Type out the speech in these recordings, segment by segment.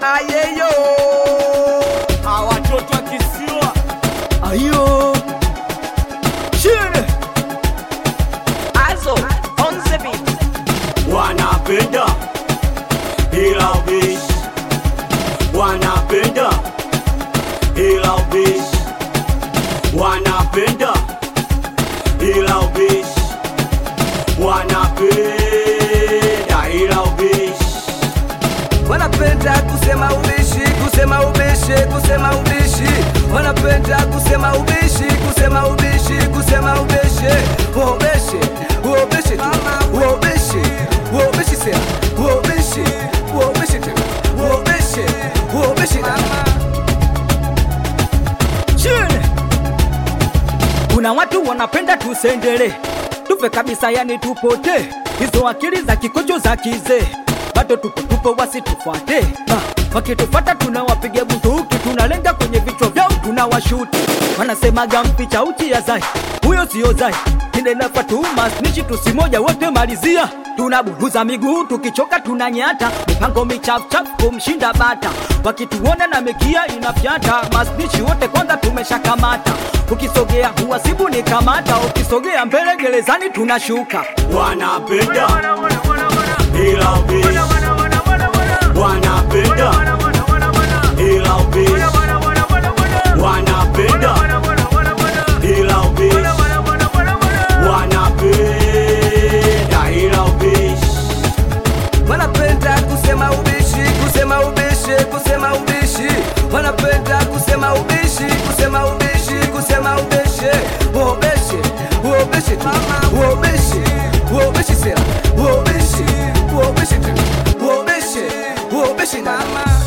ayeyo awatoto akisiwa ayo chini Also, on the beat. wanapenda ila ubishi wanapenda ila ubishi wanapenda ila ubishi wanapenda ila ubishi wanapenda kusema ubishi kusema ubishi kusema ubishi wanapenda kusema ubishi kusema ubishi kusema ubishi uobishi uobishi tu uobishi uobishi sera uobishi uobishi tu uobishi uobishi na chini. Kuna watu wanapenda tusendele tufe kabisa, yani tupote. Hizo akili za kikojo za kizee bado tupo tupo, wasitufuate. Ah, wakitufuata tunawapiga bunduki, tunalenga kwenye vichwa vyao, tunawashuti. Wanasemaga mpicha uchi ya zai, huyo sio zai Kinena Fatuma snichi tusimoja wote malizia tunaburuza miguu tukichoka tunanyata mipango michafuchafu kumshinda bata wakituona na mekia inafyata masnichi wote kwanza tumeshakamata ukisogea huwasibu ni kamata ukisogea mbele gerezani tunashuka wanapenda ila ubishi wanapenda ila ubishi wanapenda ila ubishi wanapenda ila ubishi wanapenda kusema ubishi kusema ubishi kusema ubishi wanapenda kusema ubishi kusema ubishi kusema ubishi uobishi uobishi tu uobishi uobishi sera uobishi uobishi tu uobishi uobishi na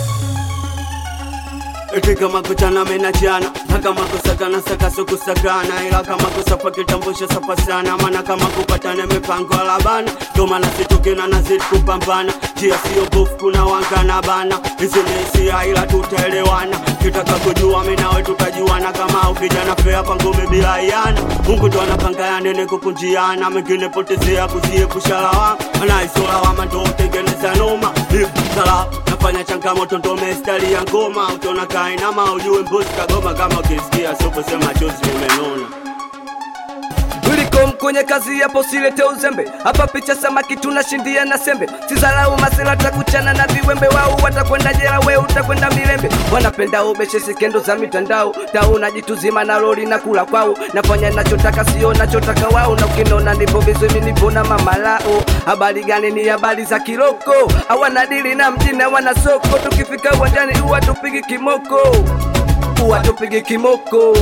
eti kama kuchana mena chana na kama kusakana saka so kusakana ila kama kusapa kitambulisho sapa sana maana kama kupatana mipango alabana ndo maana situkina na zidi kupambana njia sio bofu kuna wangana bana hizi ni hisia ila tutaelewana kitaka kujua mimi nawe tutajuana kama ukijana fea pangu bila iana Mungu ndo anapanga yanene kukunjiana mengine potezea kuziepusha lawama anaisolawama ndo utengeneza noma If sala nafanya changamoto ndo mestari ya ngoma utaona kainama ujue mbuzi kagoma kama ukisikia soposema chozi limenona Ulikom kwenye kazi yapo silete uzembe hapa picha samaki tunashindia na sembe sizalau masela takuchana na viwembe wao watakwenda jela we utakwenda milembe wanapenda ubeshe sikendo za mitandao tau najituzima na lori na kula kwao nafanya nachotaka sio nachotaka wao na ukinona nipo vizuri nipo na mamalao habari gani ni habari za kiloko hawana dili na mjini hawana soko tukifika uwanjani huwa tupigi kimoko huwa tupigi kimoko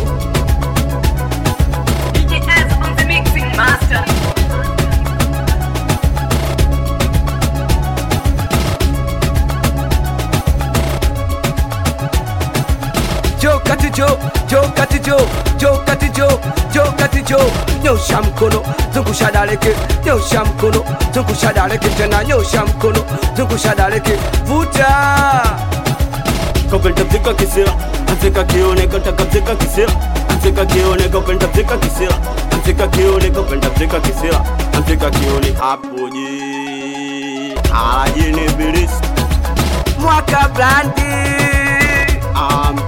DJ Az on the mixing master. jo kati jo jo kati jo jo kati jo jo kati jo nyosha mkono zungusha daleke nyosha mkono zungusha daleke tena nyosha mkono zungusha daleke vuta kopenda mzika kisira anzika kione kataka mzika kisira anzika kione kopenda mzika kisira anzika kione kopenda mzika kisira anzika kione hapo je ajini bilisi mwaka blandi amba